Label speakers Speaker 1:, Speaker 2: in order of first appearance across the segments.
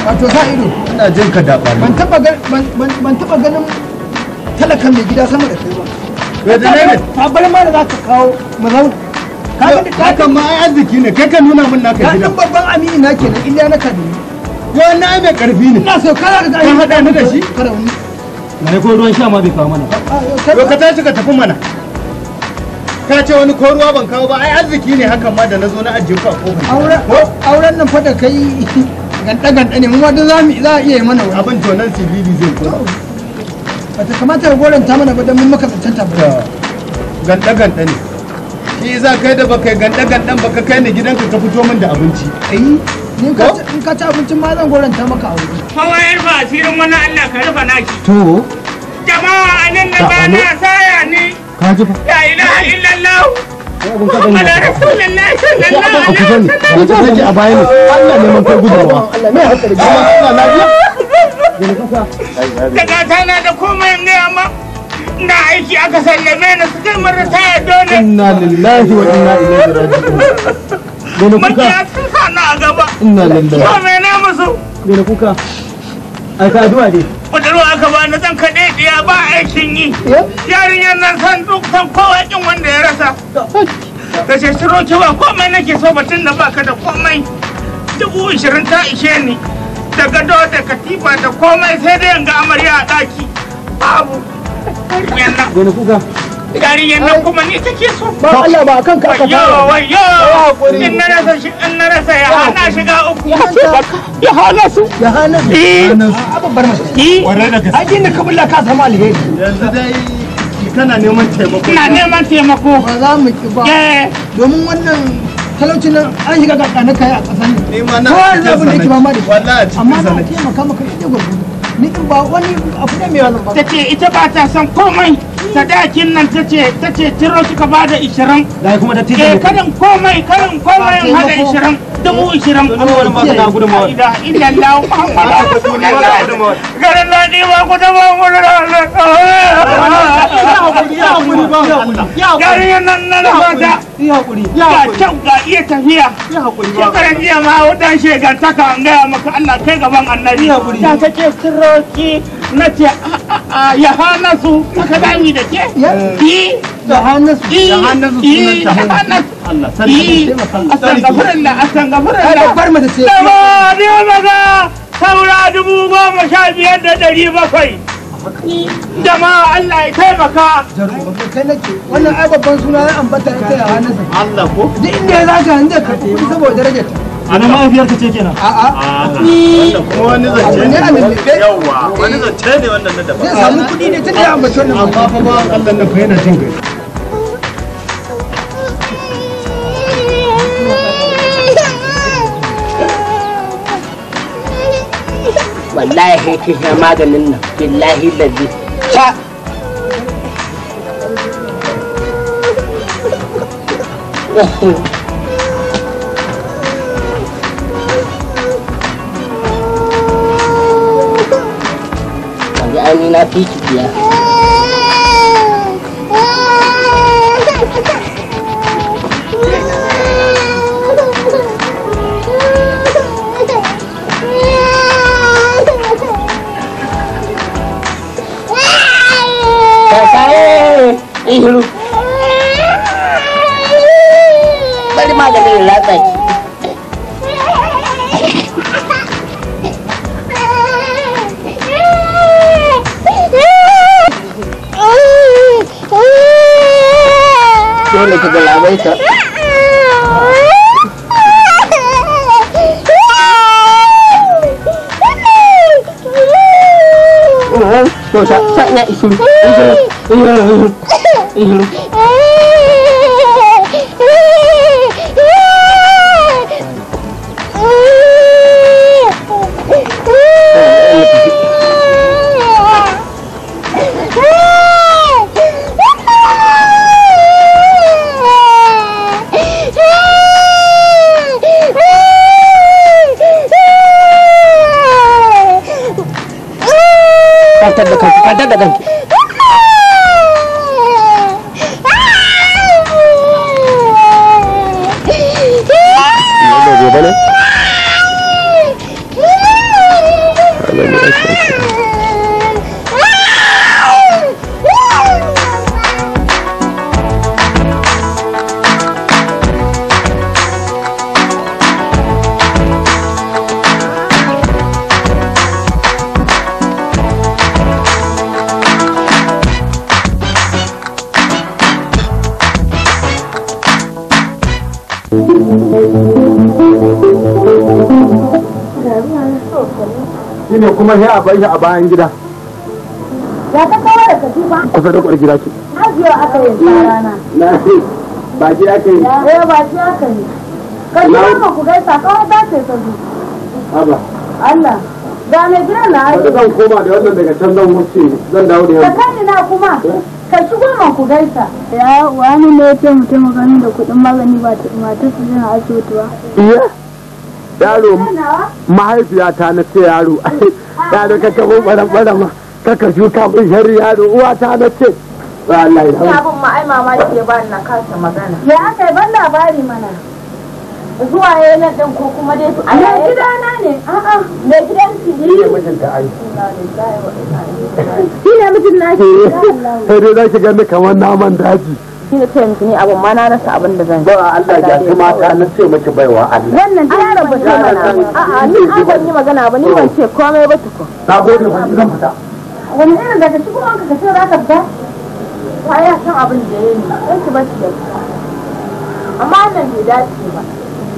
Speaker 1: wato sa ido
Speaker 2: ina jin ka da
Speaker 1: ban taba gan ban ban- ban taba ganin talakan mai gida sama da kai ba
Speaker 2: Ya da ne?
Speaker 1: tabar ma da za ka kawo mu zauna ka ga ka
Speaker 2: hakan ma ai arziki ne kai ka nuna min naka
Speaker 1: ka
Speaker 2: gidan
Speaker 1: dan babban amini na kenan illa na kaduna
Speaker 2: wannan ai mai karfi ne
Speaker 1: ina so kana ga
Speaker 2: Ka haɗa ni da shi?
Speaker 1: karauni
Speaker 3: mai ko ruwan sha ma bai kawo mana
Speaker 2: to ka tashi ka tafi mana ka ce wani ko ruwa ban kawo ba ai arziki ne hakan ma da na zo na ajiye ku a kofar
Speaker 1: auren auren nan fa da kai ganda ganda ne mu ma duk za mu za a iya yi mana wani
Speaker 2: abin to nan CBD zai ko
Speaker 1: bata kamata ka goranta mana ba dan mun maka tantanta ba
Speaker 2: ganda ganda ne shi za kai da baka yi ganda gandan baka kai ni gidanka ka fito min da abinci
Speaker 1: ai ni ka ci- in ka ci abincin ma zan goranta maka a wuri
Speaker 4: Kawai rufa asirin wani Allah ka rufa naki.
Speaker 3: to
Speaker 4: Jama'a anan na ba na saya ni.
Speaker 3: ka ji fa
Speaker 4: La ilaha illallah.
Speaker 3: abun ka gani
Speaker 4: Ala Rasulullah sallallahu
Speaker 3: a
Speaker 4: alaihi
Speaker 3: kusa ne
Speaker 4: wasallam.
Speaker 3: da take a baya ne Allah neman kai gudunwa
Speaker 1: Allah mai hakuri
Speaker 2: Allah lafiya
Speaker 4: Daga tana da komai ne amma na aiki aka sallame ni suka yi mara taya dole.
Speaker 3: inna lillahi wa inna ilaihi raji'un Dole kuka
Speaker 4: Makiya sun sa na a gaba.
Speaker 3: inna lillahi
Speaker 4: Komai na musu.
Speaker 3: dole kuka ai ka addu'a dai
Speaker 4: Budurwa aka ba ni zan kaɗe ɗiya ba aikin yi. Yarinyar nan san duk san kowa kin wanda ya rasa. Da ce shiro ki ba komai nake so batun da baka da komai. Dubu ishirin ta ishe ni. Da gado da katifa da komai sai dai yanga amarya a ɗaki. Babu. Yarinyar nan.
Speaker 3: dole kuka
Speaker 4: Yarinyar nan kuma ni take so.
Speaker 1: ba Allah ba akan ka aka
Speaker 4: Wayo
Speaker 1: fara
Speaker 4: wayo. In na rasa shi in na rasa ya hana shiga uku. Ya hana su.
Speaker 1: ya hana
Speaker 4: Eh.
Speaker 1: a babbar mace
Speaker 4: Eh.
Speaker 2: kwarai da gaske
Speaker 1: ai inda ka bulla ka samu alheri
Speaker 2: yanzu dai kana neman taimako
Speaker 4: Ina neman taimako.
Speaker 1: ba za mu ki ba
Speaker 4: Eh.
Speaker 1: domin wannan talaucin nan an shiga ga kana kai a ƙasar nan
Speaker 2: ni ma na
Speaker 1: kowa yanzu abin da yake ba ma da shi
Speaker 2: wallahi a cikin
Speaker 1: amma na
Speaker 2: sanadi
Speaker 1: taimaka maka ita gwargwado ni in ba wani abu ne mai wannan ba
Speaker 4: ta ce ita ba ta son komai sadakin nan ta ce ta ce tiro kika ba da ishirin
Speaker 3: dai kuma da
Speaker 4: eh
Speaker 3: tije
Speaker 4: karin komai karin komai in hada ishirin dubu ishirin
Speaker 3: wani ma kana gudunmawa.
Speaker 4: ila illallah muhammadu rasulullah garin na ni ba ku taba mu da garin nan na rafata
Speaker 3: ya hakuri
Speaker 4: ga kyau ga iya tafiya shekaran jiya ma wadan shegantaka an gaya maka Allah kai gaban annabi ta ta ce siroki na ce a a a ya hana su aka dami da ke yi
Speaker 1: da hannun su
Speaker 4: yi
Speaker 2: Da hannun su
Speaker 4: yi
Speaker 2: sunan ta
Speaker 4: da hannun
Speaker 2: Allah
Speaker 4: yi astagfirullah
Speaker 1: ai
Speaker 4: astagfirullah
Speaker 1: babbar mace ce
Speaker 4: da ba ne maga saura dubu goma sha biyar da ɗari bakwai jama'a Allah ya taimaka
Speaker 1: kai nake wannan ai babban suna ya ambata ita ya hannun sa
Speaker 2: Allah ko
Speaker 1: duk inda ya zaga inda ka kuɗi saboda darajar ta
Speaker 3: ana mahaifiyar ka ce kenan
Speaker 1: a'a
Speaker 2: wannan kuma wani zance
Speaker 1: ne a lullube
Speaker 2: yawa wani zance ne wannan na daban
Speaker 1: zai samu kuɗi ne tun da ya ambaci wannan
Speaker 2: amma fa ba Allah nan fa yana jin gari
Speaker 5: wallahi ki sha maganin nan billahi lalli sha Wani aini na fi ki biya. Kakaye, ihiru. Bari maganin ya latsa ki. Dole ki galabaita. To sa sa nya ihiru. Ihiru. Ihiru. Ihiru. Kwantar da kanki, kwantar da kanki. gobe ne?
Speaker 3: shine kuma sai a bar shi a bayan gida
Speaker 6: Ya ka kawo da katifa?
Speaker 3: kusa da kwar gida ce
Speaker 6: Ajiyo aka yi sa rana.
Speaker 3: na ba shi ake yi
Speaker 6: Eh ba shi aka yi. Ka ji haka ku gaisa kawai ta ce ta zo.
Speaker 3: haba
Speaker 6: Allah. Ga mai gidan na
Speaker 3: wanda
Speaker 6: aji.
Speaker 3: zan koma da wannan daga can zan wuce zan dawo da
Speaker 6: Ka
Speaker 3: yamma
Speaker 6: kai na kuma. Ka shigo man ku gaisa.
Speaker 7: Ya wani ne ya ce mutum magani da kuɗin magani ba ta matar su jina asibiti ba.
Speaker 3: iya yaro
Speaker 6: Nawa?
Speaker 3: mahaifiyata na ce yaro yaro ka kabo baran barama kaka shuka mun sharri yaro uwata na ce wallahi
Speaker 6: Ni abin ma ai mamaki ya bani na kasa magana.
Speaker 7: Ya aka yi ban labari mana.
Speaker 6: Zuwa ya nan ɗin ko kuma dai su a
Speaker 7: Mai
Speaker 6: yayin
Speaker 7: gidana ne. A'a.
Speaker 6: mai gidan su
Speaker 3: ne
Speaker 6: ne.
Speaker 3: mijinta ai
Speaker 7: Shi ne mijin na shi.
Speaker 3: sai dai zaki gani kamar naman daji
Speaker 6: Shi ne ce miki ni abin ma na rasa abin da zan yi.
Speaker 3: ba Allah ya ci mata na ce miki baiwa Allah
Speaker 7: Wannan ta yaron ba ta mana.
Speaker 6: A'a ni ai ban yi magana ba ni ban ce komai ba tukun.
Speaker 3: na gode ba zan fita
Speaker 7: Wani irin daga cikin wanka ka ce za ka fita?
Speaker 6: Ba ya san abin da ya yi. Sai ki bashi da ita. Amma wannan bai dace ba.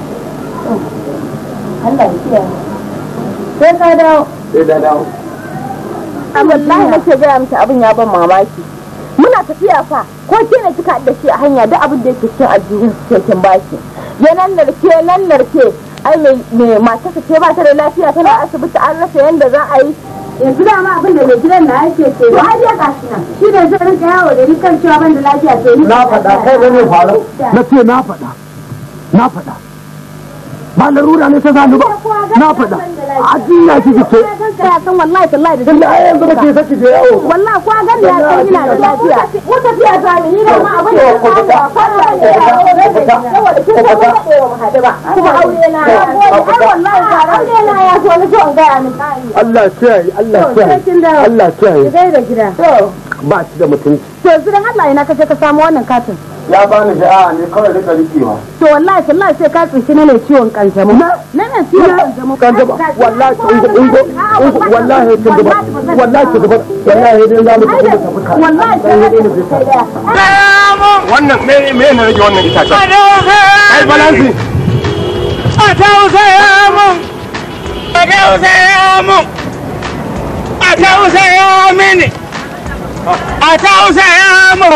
Speaker 6: Allah ya kiyaye.
Speaker 7: Sai ka dawo.
Speaker 3: sai da dawo
Speaker 6: wallahi nake gaya miki abin ya ban mamaki muna tafiya fa ko ke ne kika da shi a hanya duk abin da yake cikin aljihun ke kin baki ya nan narke nan narke ai mai mai mata ce ba ta da lafiya tana asibiti an rasa yanda za a yi
Speaker 7: Yanzu dama abin da mai gidan na yake ce. To ai ya gashi nan. Shi ne zai rinka yawo da ni kan cewa ban da lafiya sai ni.
Speaker 3: na faɗa kai da ne faru na ce na faɗa na faɗa ba larura ne ta zanu ba na faɗa a jiya kike ce
Speaker 6: ya san wallahi tallahi da
Speaker 3: tun da yanzu ba ke saki je yawo
Speaker 6: wallahi ko gan ya san ina da lafiya ko tafiya ta ni ni da ma abin da ya samu a fara da saboda kin san ba da mu hadu ba kuma aure na ya gode ai wallahi aure na ya so ni so in ga ni
Speaker 3: Allah kiyaye Allah kiyaye Allah kiyaye
Speaker 7: Gai da gida.
Speaker 3: ba shi da mutunci
Speaker 6: to yanzu dan Allah ina kace ka samu wannan katin
Speaker 3: ya bani sha'a ne kawai rika rikewa
Speaker 6: to wallahi tallahi sai ka tsinci na ne ciwon kanjamau na ne ciwon kanjamau
Speaker 3: kan gaba wallahi ungo ungo ungo wallahi kin gaba wallahi kin gaba wallahi dai za mu tafi da tafi ka
Speaker 6: wallahi sai ka
Speaker 3: wannan me me ne rage wannan itacen ai balansi
Speaker 4: a tausaya mun a tausaya mun a tausaya mini a tausaya mun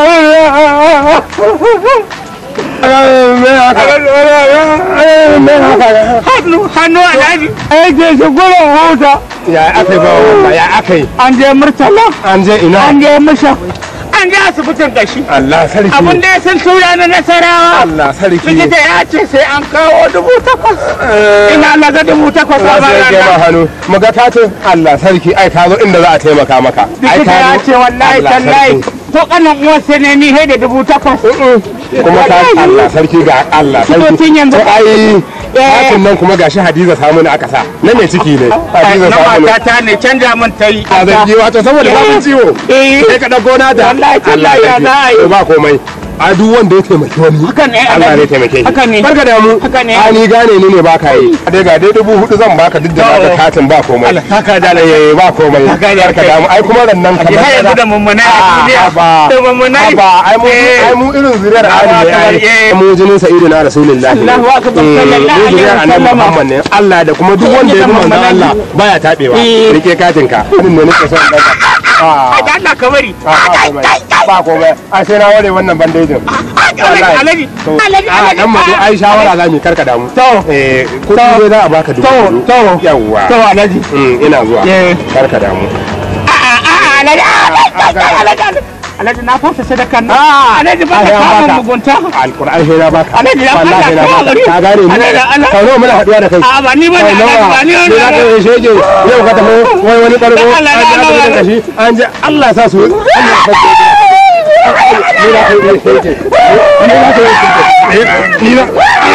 Speaker 4: hannu hannu alhaji
Speaker 3: aike shi gurin huta ya aka yi ba wannan ya aka yi
Speaker 4: an je murtala
Speaker 3: an je ina
Speaker 4: an je musha an je asibitin gashi
Speaker 3: Allah sarki
Speaker 4: abin da ya sun tura na nasarawa
Speaker 3: Allah sarki
Speaker 4: likita ya ce sai an kawo dubu takwas ina laga dubu takwas a
Speaker 3: Allah sai ya ba
Speaker 4: bayan
Speaker 3: hannu muga ta ce Allah sarki ai ka zo inda za a taimaka maka ai
Speaker 4: likita ya
Speaker 3: zo.
Speaker 4: ce wallahi
Speaker 3: Allah
Speaker 4: tallahi
Speaker 3: sarki.
Speaker 4: to kanan uwarsa ne ni he da dubu takwas
Speaker 3: kuma ta Allah sarki ga Allah sarki
Speaker 4: Likitocin yanzu-
Speaker 3: to ai hakin nan kuma gashi Hadiza samu ne aka sa na mai ciki ne Hadiza
Speaker 4: na
Speaker 3: samu ne
Speaker 4: matata ne canja min ta yi
Speaker 3: a zangi wato saboda babu ciwo
Speaker 4: Eh.
Speaker 3: sai ka dauko nata
Speaker 4: Wallahi tallahi ya za a yi.
Speaker 3: to ba komai a duk wanda ya taimaki wani
Speaker 4: Haka ne,
Speaker 3: Allah
Speaker 4: Alhaji.
Speaker 3: ne taimake shi
Speaker 4: Haka ne.
Speaker 3: barka da mu
Speaker 4: Haka ne.
Speaker 3: a ni gane ni ne ba ka yi dai ga dai dubu hudu zan baka duk da
Speaker 4: To.
Speaker 3: naka katin ba komai
Speaker 4: Allah, haka da
Speaker 3: eh ba komai
Speaker 4: Haka da
Speaker 3: barka da mu ai kuma rannan
Speaker 4: Ki
Speaker 3: kamar
Speaker 4: har yanzu da mummunai a
Speaker 3: Ah,
Speaker 4: duniya.
Speaker 3: ba
Speaker 4: Da mummunai.
Speaker 3: ba ai mu
Speaker 4: Eh.
Speaker 3: ai mu irin zuriyar
Speaker 4: Allahu
Speaker 3: Ali ne
Speaker 4: akbar,
Speaker 3: ai
Speaker 4: eh.
Speaker 3: mu jinin sa'idu na rasulullahi
Speaker 4: Allahu akbar,
Speaker 3: Eh,
Speaker 4: sallallahu
Speaker 3: mu
Speaker 4: alaihi
Speaker 3: zuriyar annabi
Speaker 4: wasallama.
Speaker 3: Muhammad ne Allah da kuma duk wanda ya bi manzon
Speaker 4: mummunai.
Speaker 3: Allah baya tabewa
Speaker 4: Eh.
Speaker 3: rike katin ka din ne nake son dauka ah
Speaker 4: Ai, da Allah ka bari
Speaker 3: ah, ba komai ba komai ai sai na ware wannan bandejin Wallahi.
Speaker 4: alaji
Speaker 3: To,
Speaker 4: alaji
Speaker 3: a
Speaker 4: alaji
Speaker 3: dan mazo ai shawara za mu yi, karka damu
Speaker 4: To.
Speaker 3: eh kudi ne za a baka dubu
Speaker 4: To,
Speaker 3: hudu.
Speaker 4: to.
Speaker 3: yawwa
Speaker 4: to alaji
Speaker 3: Mm, ina zuwa
Speaker 4: Eh.
Speaker 3: karka damu
Speaker 4: a'a a'a alaji alaji alaji alaji na fasa sadakan nan alaji ba
Speaker 3: ai,
Speaker 4: ka
Speaker 3: an
Speaker 4: samun
Speaker 3: baka.
Speaker 4: mugunta
Speaker 3: alkur'an sai na baka
Speaker 4: Alhaji, dan
Speaker 3: wallahi
Speaker 4: Allah,
Speaker 3: na
Speaker 4: ka
Speaker 3: baka
Speaker 4: haƙuri.
Speaker 3: ka gane ni
Speaker 4: Alhaji, Allah.
Speaker 3: sau nawa muna haɗuwa da kai
Speaker 4: a ba ni ba ne
Speaker 3: sau nawa
Speaker 4: alaji ba ni
Speaker 3: ni na
Speaker 4: ba
Speaker 3: kai shege yau ka tafi wai wani ɓargo
Speaker 4: Dan Allah,
Speaker 3: an ji
Speaker 4: dan Allah.
Speaker 3: asibitin kashi an ji Allah ya sa su Allah ya sa su ni na kai ne shege ni na kai shege ni na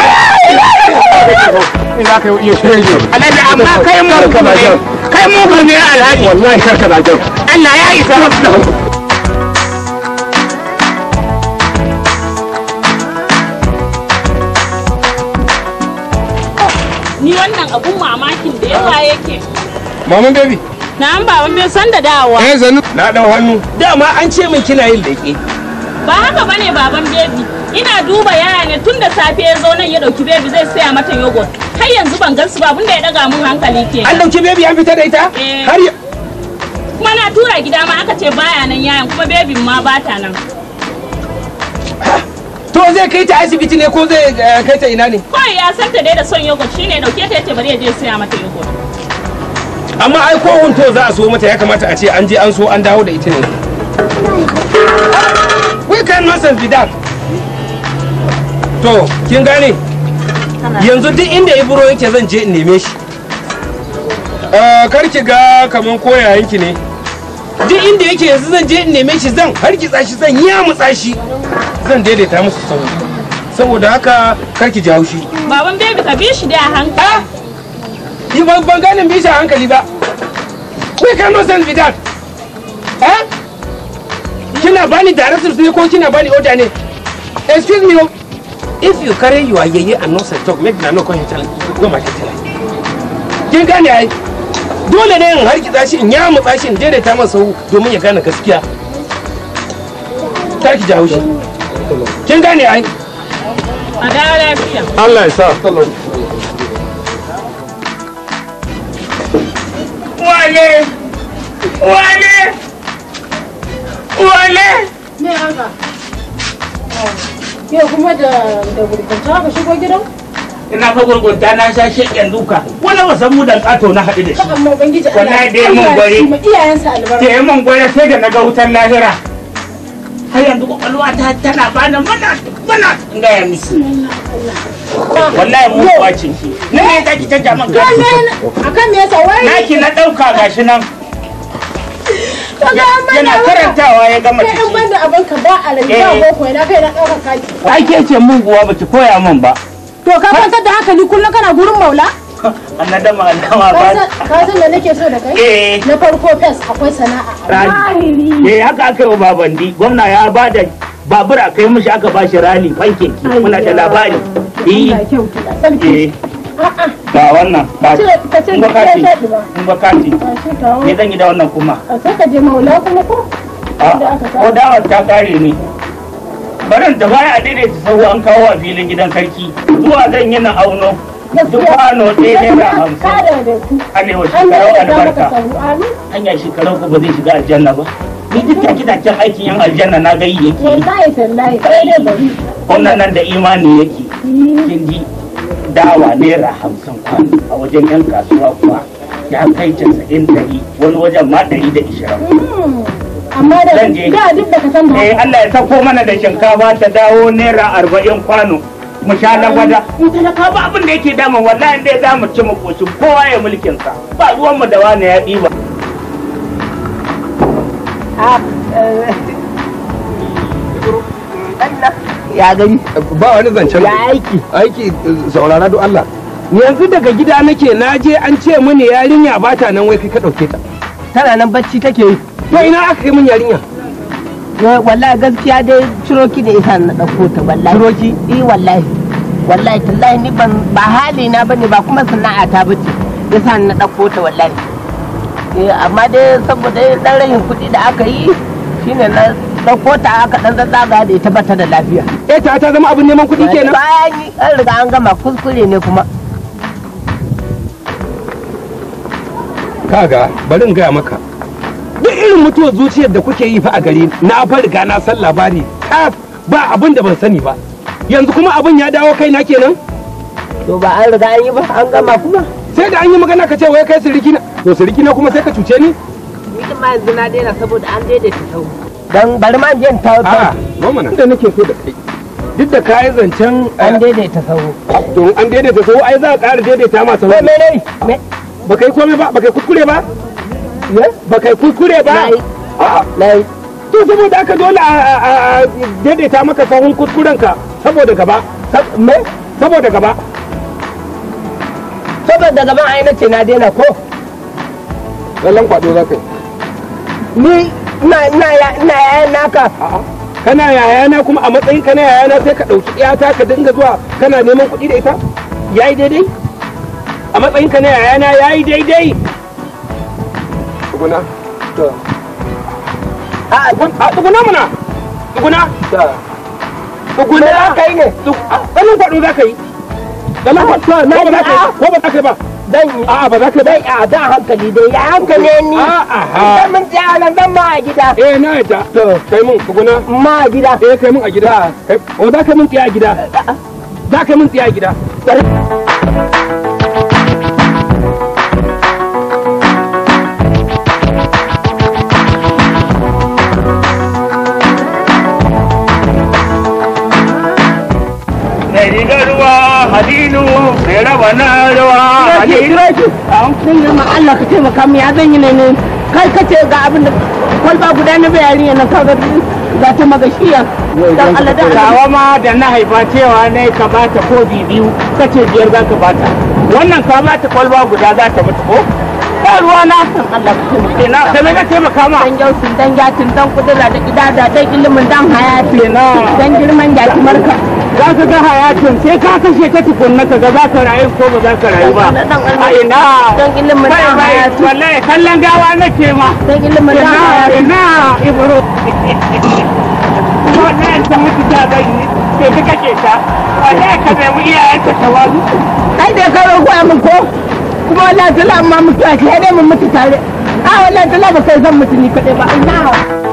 Speaker 3: ni na kai iya shege
Speaker 4: alaji amma kai mu ne kai mu ne alhaji
Speaker 3: wallahi karka da kyau
Speaker 4: Allah ya isa
Speaker 8: ni wannan abun mamakin da yawa yake
Speaker 3: maman baby
Speaker 8: na an baban bai san da dawowa
Speaker 3: eh zanu na dau hannu
Speaker 9: dama an ce min kina yin leƙe
Speaker 8: ba haka bane baban bebi ina duba yaya ne tun da safe ya zo nan ya dauki bebi zai saya mata yogurt har yanzu ban gansu ba abinda ya daga mun hankali ke
Speaker 5: an dauki bebi an fita da ita
Speaker 8: Eh.
Speaker 5: har ya
Speaker 8: kuma na tura gida ma aka ce baya nan yayan kuma bebin ma bata nan
Speaker 5: to zai kai ta asibiti ne ko zai eh, kai ta ina ne
Speaker 8: kawai ya san ta dai da son yogurt shine ya dauke ta yace bari ya je saya mata yogurt
Speaker 5: amma ai ko hunto za a so mata ya kamata a ce an je an so an dawo da ita ne we can nonsense be that to kin gane yanzu duk inda ibro yake zan je in neme shi Eh, kar ki ga kaman koyayenki ne duk inda yake yanzu zan je in neme shi zan harkitsa shi zan yamutsa shi zan daidaita musu sau saboda haka kar ki ji haushi
Speaker 8: baban bebi ka bi shi dai a hankali
Speaker 5: Yi ban ban ganin bisa hankali ba. We can no sense with that. Eh? Kina bani directives ne ko kina bani order ne? Excuse me. oh. If you carry your yeye and nonsense talk, make na no come here tell go my tell. Kin gane ai? Dole ne in harkitsa shi in ya mutsa shi in daidaita masa sau domin ya gane gaskiya. Kar ki jawo shi. Kin gane ai?
Speaker 8: a da lafiya
Speaker 5: Allah ya sa.
Speaker 4: Wale! Wale! Wale!
Speaker 7: Me haka? Yau kuma da da gurgunta ka shigo gidan?
Speaker 4: Ina fa gurgunta na sha sheƙen duka. Wani wasan mu da ƙato na haɗu da
Speaker 7: Ka
Speaker 4: shi.
Speaker 7: amma ubangiji Allah.
Speaker 4: Wallahi dai mun
Speaker 7: Allah ya
Speaker 4: gware.
Speaker 7: ci ma iyayensa albarka.
Speaker 4: Da ya man gwada sai da na ga wutar lahira. Har yanzu kwakwalwa ta tana bani mana mana in gaya misi. Wallahi mu kuwa ce. Na ne za ki canja min gari.
Speaker 7: Wannan akan me yasa wai?
Speaker 4: Naki na ɗauka gashi nan.
Speaker 7: Ka ga an
Speaker 4: Yana
Speaker 7: mana
Speaker 4: karantawa ya gama
Speaker 7: Kai an
Speaker 4: ciki.
Speaker 7: banda abin ka ba a rage ba
Speaker 4: Eh.
Speaker 7: boko na kai na ɗaukar kaki.
Speaker 4: Ai ke ce muguwa ba ki koya min ba.
Speaker 7: To ka kwantar da hankali kullum kana gurin maula?
Speaker 4: Annadama annama
Speaker 7: Ka
Speaker 4: ba.
Speaker 7: san- Ka san da nake so da kai?
Speaker 4: Eh.
Speaker 7: Na farko fes akwai sana'a.
Speaker 4: rali eh haka aka yi wa babandi gwamna ya ba da babur a kai mishi aka ba shi rali fankeki muna da labari eh
Speaker 7: Allah kyautu da sarki.
Speaker 4: eh ga wannan ba
Speaker 7: Ce- ka ce
Speaker 4: in ba
Speaker 7: ka
Speaker 4: kati
Speaker 7: shaɗi ba.
Speaker 4: in ba kati
Speaker 7: Ba shi kawo.
Speaker 4: me zan yi da wannan kuma
Speaker 7: A sai ka je maula kuma ko?
Speaker 4: a
Speaker 7: Da aka kawo.
Speaker 4: ko dawar ta kare ne barin da baya a daidaita sau an kawo a filin gidan sarki zuwa zan yi na auno duk kwano ɗaya naira hamsin
Speaker 7: Kada da ku.
Speaker 4: alewa
Speaker 7: Allah
Speaker 4: shekarau
Speaker 7: ya da maka
Speaker 4: albarka
Speaker 7: sabu. Amin.
Speaker 4: hanya shekarau ku ba zai shiga aljanna ba ni duk take taken aikin yan aljanna na gayi yake yi
Speaker 7: Wallahi tallahi kai dai bari.
Speaker 4: wannan nan da imani yake kin ji dawa naira hamsin kwano a wajen yan kasuwa kuwa ya kai casa'in ɗari wani wajen ma ɗari da ishirin
Speaker 7: Hmm. Amma da
Speaker 4: Zan je.
Speaker 7: da duk da ka san da
Speaker 4: eh Allah ya sako mana da shinkafa ta dawo naira arba'in kwano mu sha na gwada in talaka ba abin da yake damun wallahi dai za mu ci mu koshi kowa ya mulkin sa ba ruwan mu da wani ya ɗiba
Speaker 5: Ya gani? Ba wani zancen.
Speaker 3: Ya aiki.
Speaker 5: Aiki saurara don Allah. Yanzu daga gida nake na je an ce mini yarinya ba ta nan wai kai ka ɗauke ta.
Speaker 3: Tana nan bacci take yi.
Speaker 5: To ina aka kai min yarinya?
Speaker 3: Wa- Wallahi gaskiya dai ciroki da isa na ɗauko ta wallahi. Ciroki? Eh wallahi. Wallahi tallahi ni ban ba hali na bane ba kuma sana'a ta bace. Yasa na ɗauko ta wallahi. Eh amma dai saboda dan rayin kuɗi da aka yi shine na ɗauko ta aka dan zazzaga da ita bata da lafiya.
Speaker 5: Eh ta ta zama abin neman kuɗi kenan.
Speaker 3: Bayan yi an riga an gama kuskure ne kuma.
Speaker 5: Kaga bari in gaya maka. Duk irin mutuwar zuciyar da kuke yi fa a gari na fa riga na san labari kaf ba abin da ban sani ba. Yanzu kuma abin ya dawo kaina kenan?
Speaker 3: To ba an riga an yi ba an gama kuma.
Speaker 5: Sai da an yi magana ka ce wai kai siriki na. To siriki na kuma sai ka cuce ni?
Speaker 3: Ni ma yanzu na daina saboda an daidaita sau. Dan bari ma in je in tawo
Speaker 5: A'a, mama na. Da nake so da kai. Duk da kayi zancen
Speaker 3: an daidaita sau.
Speaker 5: to an daidaita sau ai za a ƙara daidaita ma sau.
Speaker 3: Me ne? Me
Speaker 5: Ba kai komai ba, ba kai kuskure ba? Ba kai kuskure ba?
Speaker 3: Nayi.
Speaker 5: A'a.
Speaker 3: Nayi.
Speaker 5: To saboda haka dole a a- a- a daidaita maka sahun kuskurenka saboda gaba. Sab- Me? Saboda gaba.
Speaker 3: saboda gaban ai nace na daina ko
Speaker 5: Lallan kwado za ka yi.
Speaker 3: ni ina ina ya ina yayan naka
Speaker 5: A'a. Kana yayana kuma a matsayin kana yayana sai ka ɗauki iyata ka dinga zuwa kana neman kuɗi da ita? Yayi daidai? A matsayin ka na yayana yayi daidai? Tuguna.
Speaker 3: a
Speaker 5: A tuguna mana. Tuguna. tsuguna
Speaker 3: za ka yi ne
Speaker 5: ganin kwaɗo za ka yi ganin kwaɗo na ba za ka yi ko ba za ka yi ba
Speaker 3: zan yi
Speaker 5: a'a ba za ka yi ba
Speaker 3: zan a da hankali dai ya hankali ni
Speaker 5: A'a.
Speaker 3: idan mun je a nan zan ma a gida
Speaker 5: eh na yadda to kai mun tsuguna
Speaker 3: ma a gida
Speaker 5: eh kai mun a gida Kai- o za ka mun tsiya a gida za ka mun tsiya a gida
Speaker 4: mai rigar ruwa halilu mai raba na ruwa halilu
Speaker 3: sun yi ma Allah ka taimaka mu ya zan yi ne ne kai ka ce ga abin da kwalba guda na bayani na kaga ga ta magashiya dan Allah da Allah
Speaker 4: Gawa ma da na haifa cewa ne ka bata kofi biyu kace biyar za ka bata wannan ka bata kwalba guda za ta mutu ko ba ruwa na
Speaker 3: dan Allah ka taimaka
Speaker 4: ina da me ka taimaka ma
Speaker 3: dan yausin dan yatin dan kudura da idada dan ilimin dan hayati dan girman yaki marka
Speaker 4: za ka ga hayatin sai ka kashe ta tukunna ka ga za ka rayu ko ba za ka rayu ba a ina
Speaker 3: dan ilimin
Speaker 4: bai
Speaker 3: dan
Speaker 4: bai
Speaker 3: hayati
Speaker 4: wallahi kallon gawa nake ma
Speaker 3: dan ilimin dan
Speaker 4: ina
Speaker 3: hayati
Speaker 4: ina ibro wannan ta mutu ta zai yi sai ka kake ta wallahi ka nemi iyayenta ta wazu
Speaker 3: ai da ka roƙo min ko kuma wallahi tala amma mutuwa sai dai mun mutu tare a wallahi tala ba kai zan mutu ni kaɗai ba ina